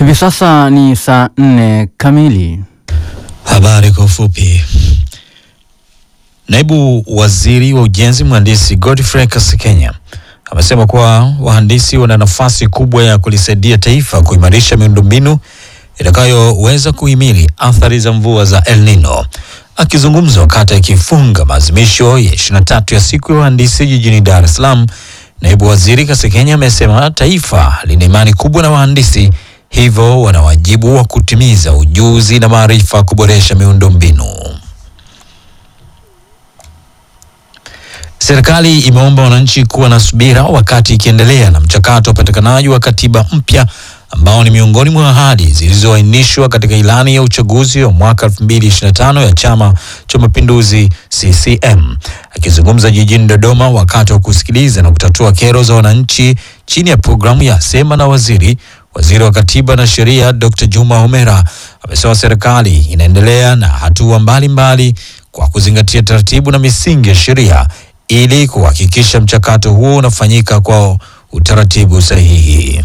Hivi sasa ni saa nne kamili. Habari kwa ufupi. Naibu waziri wa ujenzi mhandisi Godfrey Kasekenya amesema kuwa wahandisi wana nafasi kubwa ya kulisaidia taifa kuimarisha miundombinu itakayoweza kuhimili athari za mvua za El Nino. Akizungumza wakati akifunga maadhimisho ya 23 ya siku ya wahandisi jijini Dar es Salaam, naibu waziri Kasekenya amesema taifa lina imani kubwa na wahandisi, hivyo wana wajibu wa kutimiza ujuzi na maarifa kuboresha miundombinu. Serikali imeomba wananchi kuwa na subira wakati ikiendelea na mchakato wa upatikanaji wa katiba mpya ambao ni miongoni mwa ahadi zilizoainishwa katika ilani ya uchaguzi wa mwaka 2025 ya Chama cha Mapinduzi CCM. Akizungumza jijini Dodoma wakati wa kusikiliza na kutatua kero za wananchi chini ya programu ya Sema na Waziri, waziri wa Katiba na Sheria Dr. Juma Homera amesema serikali inaendelea na hatua mbalimbali kwa kuzingatia taratibu na misingi ya sheria ili kuhakikisha mchakato huo unafanyika kwa utaratibu sahihi.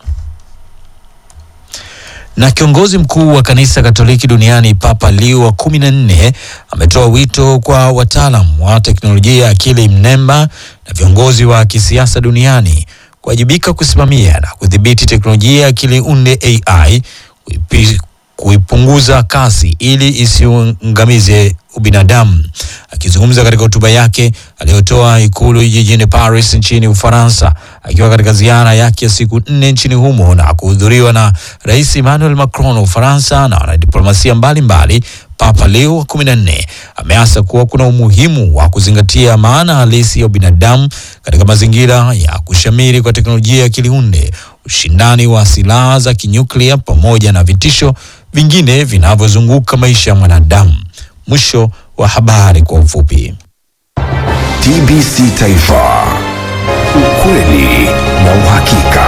Na kiongozi mkuu wa kanisa Katoliki duniani Papa Leo wa kumi na nne ametoa wito kwa wataalam wa teknolojia ya akili mnemba na viongozi wa kisiasa duniani kuwajibika kusimamia na kudhibiti teknolojia ya akili unde AI kuipi, kuipunguza kasi ili isiungamize ubinadamu. Akizungumza katika hotuba yake aliyotoa ikulu jijini Paris nchini Ufaransa, akiwa katika ziara yake ya siku nne nchini humo na kuhudhuriwa na Rais Emmanuel Macron wa Ufaransa na wanadiplomasia mbalimbali, Papa Leo wa kumi na nne ameasa kuwa kuna umuhimu wa kuzingatia maana halisi ya ubinadamu katika mazingira ya kushamiri kwa teknolojia ya akili unde, ushindani wa silaha za kinyuklia pamoja na vitisho vingine vinavyozunguka maisha ya mwanadamu. Mwisho wa habari kwa ufupi. TBC Taifa, ukweli na uhakika.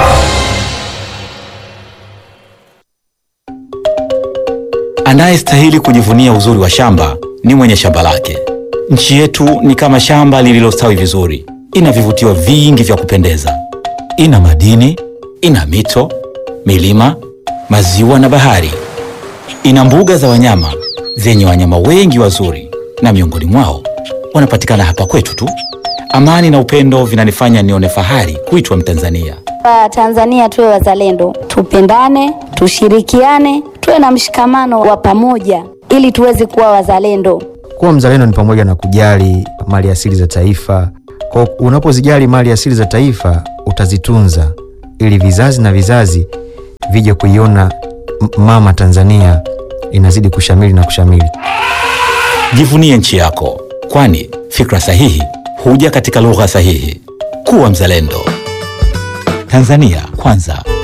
Anayestahili kujivunia uzuri wa shamba ni mwenye shamba lake. Nchi yetu ni kama shamba lililostawi vizuri, ina vivutio vingi vya kupendeza, ina madini, ina mito, milima, maziwa na bahari, ina mbuga za wanyama zenye wanyama wengi wazuri, na miongoni mwao wanapatikana hapa kwetu tu. Amani na upendo vinanifanya nione fahari kuitwa Mtanzania. Tanzania tuwe wazalendo, tupendane, tushirikiane, tuwe na mshikamano wa pamoja ili tuweze kuwa wazalendo. Kuwa mzalendo ni pamoja na kujali mali asili za taifa. Kwa unapozijali mali asili za taifa, utazitunza ili vizazi na vizazi vije kuiona mama Tanzania inazidi kushamili na kushamili. Jivunie nchi yako, kwani fikra sahihi huja katika lugha sahihi. Kuwa mzalendo. Tanzania kwanza.